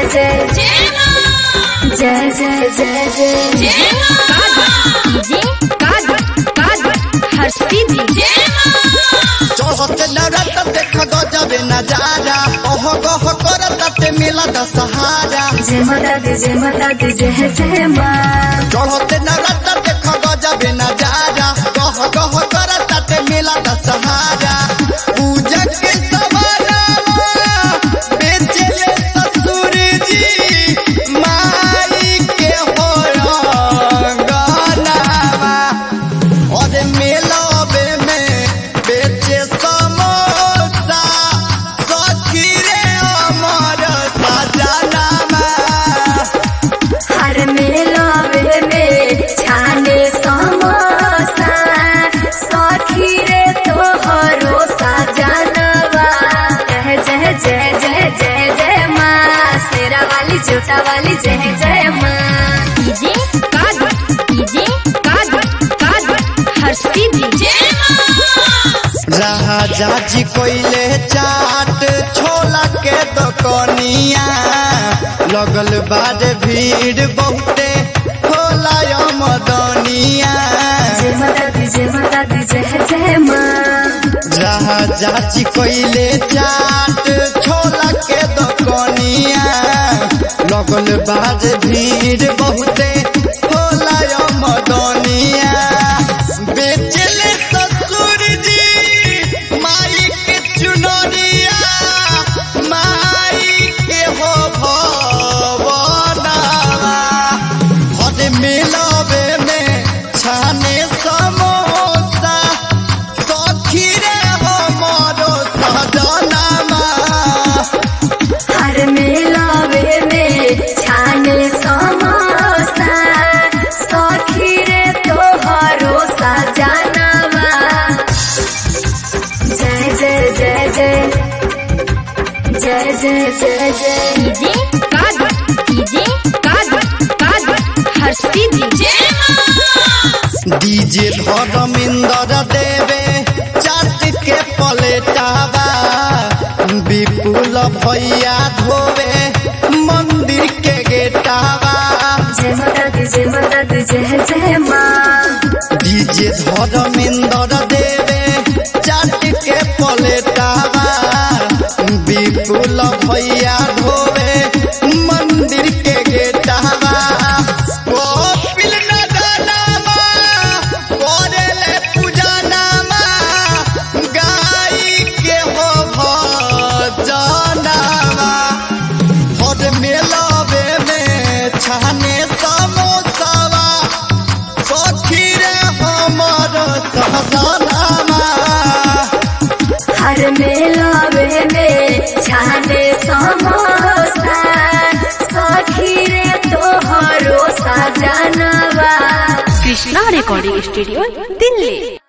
जय जय जय जय जय चढ़त नरत देख गजबे नजारा ओह गह करत ते मिला दशहारा जय माता दी जय माता दी जय जय माँ चढ़त नरत देख गजबे नजारा गह गह करत ते मिला दशहारा पूजा के सवारा बेचले ससुर जी माई के हो गनावा और मेलावे में बेचे समोसा सखी रे अमर सजनामा हर मेलावे में छाने समोसा सखी रे तोहरो सजनवा जय जय जय जय जय जय माँ शेरा वाली जोटा वाली जय जय माँ राजा जी कोइले चाट छोला के दुकनिया लगल बाद भीड़ बहुते होला मदनिया जय माता दी जय माता दी जय जय माँ राजा जी कोइले चाट छोला के दुकनिया लगल बाद भीड़ बहुते होला मदनिया बेचले ससुर जी माई के चुनरिया माई के हो भवनावा हद मिलावे में छाने समोसा सखी रे हमरो सजनामा हर मेलावे में छाने समोसा सखी रे तोहरो सजनवा जय जय जय जय जय जय जय जय डीजे धर्मेंद्र देवे चाट के पलेटावा विपुल भैया धोवे मंदिर के गेटावा जय माता दी जय माता दी जय जय माँ डीजे धर्मेंद्र देवे चाट के पलेटावा विपुल भैया धोवे मंदिर के गेटावा कपिल नदनामा करेले पूजनामा गाई के हो भजनामा हर मेलावे में छाने समोसावा सखी रे हमर सहजनामा हर मेलावे में छाने समोसा सखी रे तोहरो सजनवा कृष्णा रिकॉर्डिंग स्टूडियो दिल्ली